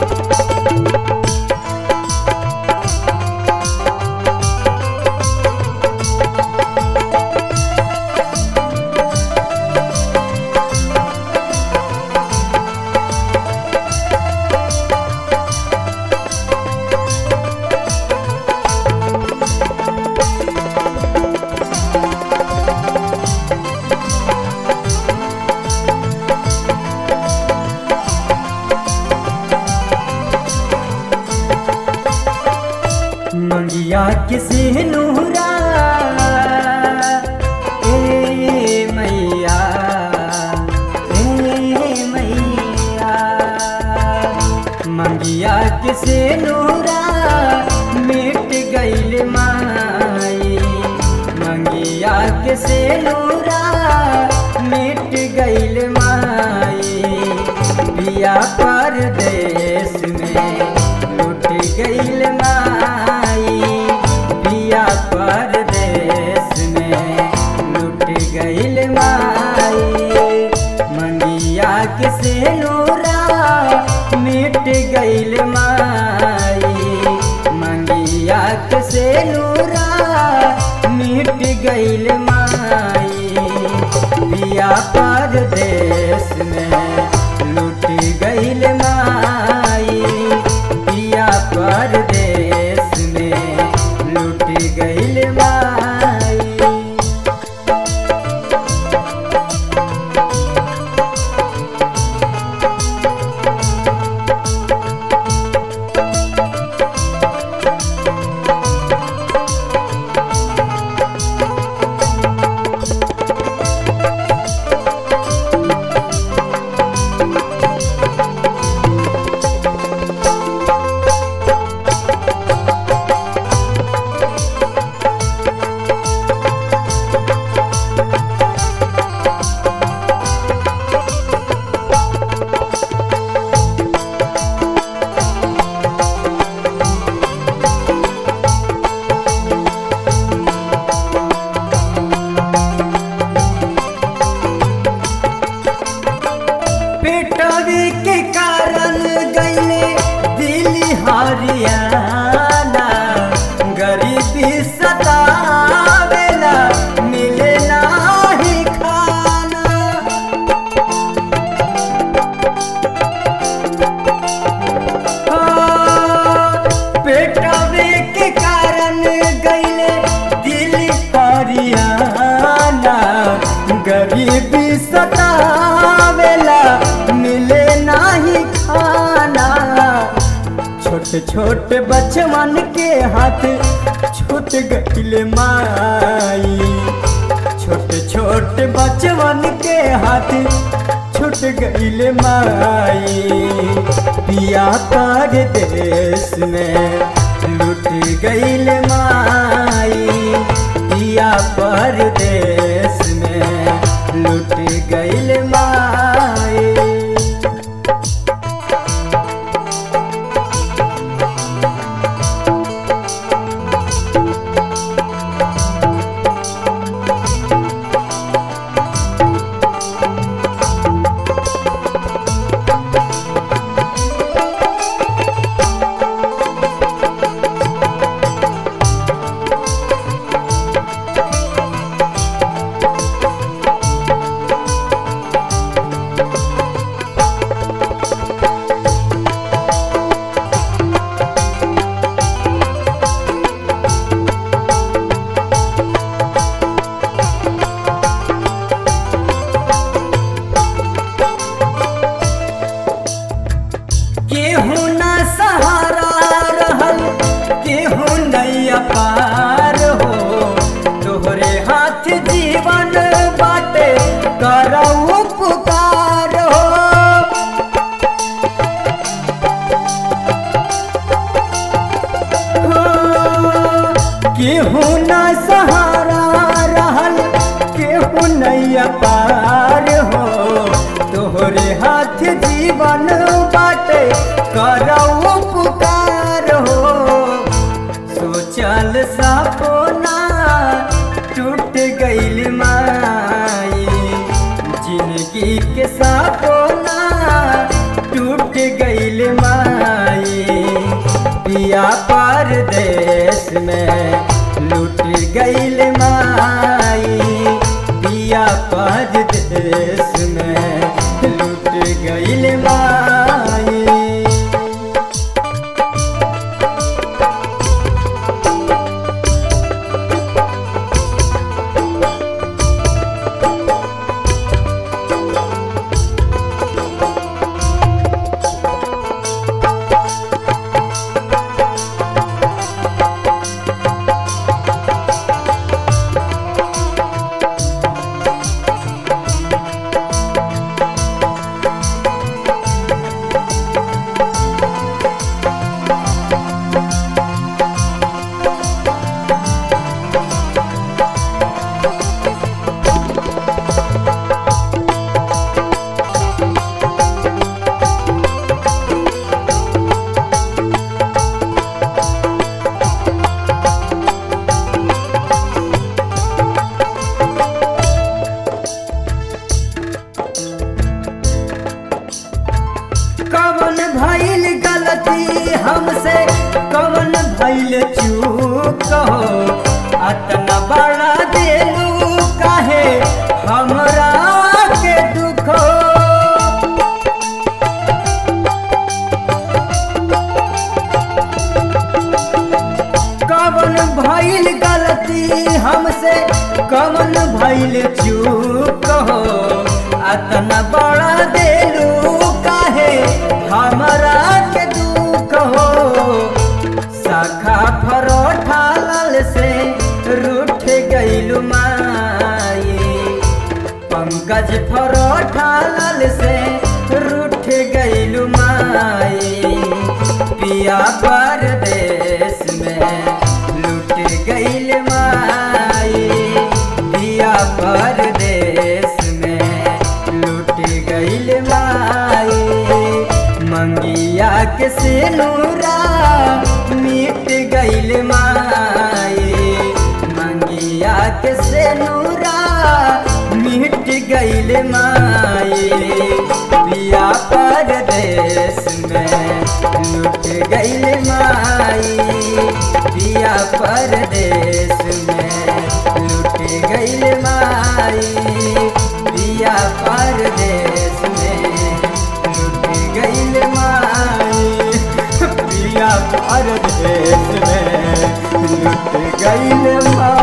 मंगिया किसी नूरा ए मैया ए मैया मंगिया किसी नूरा मिट गईल माई मंगिया किसी नूरा मिट गईल माई बिया परदेश में लुट गईल माई बिया परदेश में लुट गईल माई मंगिया किसे नूरा मिट गईल माई मंगिया किसे नूरा मिट गईल माई बिया परदेश में लुट गईल माई बिया परदेश में लुट गईल माई पेटवे के कारण गईले दिल्ली हरियाणा गरीबी सतावेला मिले नाही खाना पेटवे के कारण गईले दिल्ली हरियाणा गरीबी सतावेला मिले नाही खाना छोटे छोटे बचवन के हाथ छूट गईले माई छोटे छोटे बचवन के हाथ छूट गईले माई पिया पर देश में लुट गईल माई पिया पर देश में लुट गईल माई केहू न सहारा रहल केहू नैया पार हो तोहरे हाथ जीवन बाटे करऊ पुकार हो केहू न सहारा रहल केहू नैया पार हो तोहरे हाथ जीवन बाटे करऊ पुकार हो सोचल सपना टूट गईल माई जिंदगी के सपना टूट गईल माई पिया परदेश में लूट गईल माई पिया परदेश में लूट गईल माई कवन भइल गलती हमसे कवन भइल चूक हो अतना बड़ा दिलू काहे हमरा के दुख हो कवन भइल गलती हमसे कवन भइल चूक हो अतना बड़ा दिलू काहे हमरा के दुख हो शाखा फरोठा लाल से रूठ गइलू माई पंकज फरोठा लाल से रूठ गइलू माई पिया परदेश में लूट गइल माई पिया परदेश में लूट गइल माई मंगिया के सिनुरा मिट गइल माई मंगिया के सिनुरा मिट गइल माई पिया परदेश में लुट गइल माई पिया परदेश में लुट गइल माई पिया परदेश में लुट गइल माई पिया परदेश में लुट गइल माई